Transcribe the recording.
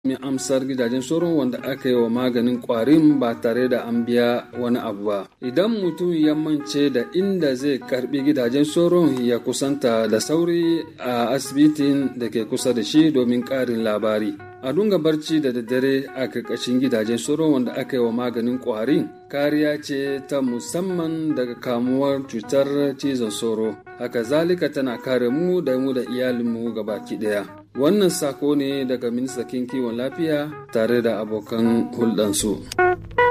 mai amsar gidajen sauron wanda aka yi wa maganin kwarin ba tare da an biya wani abu ba idan mutum ya mance da inda zai karbi gidajen sauron ya kusanta da sauri a asibitin da ke kusa da shi domin karin labari a dunga barci da daddare a karkashin gidajen sauron wanda aka yi wa maganin kwarin kariya ce ta musamman daga kamuwar cutar cizon sauro haka zalika tana kare mu da mu da iyalinmu gabaki daya wannan sako ne daga ministan kiwon lafiya tare da abokan hulɗansu.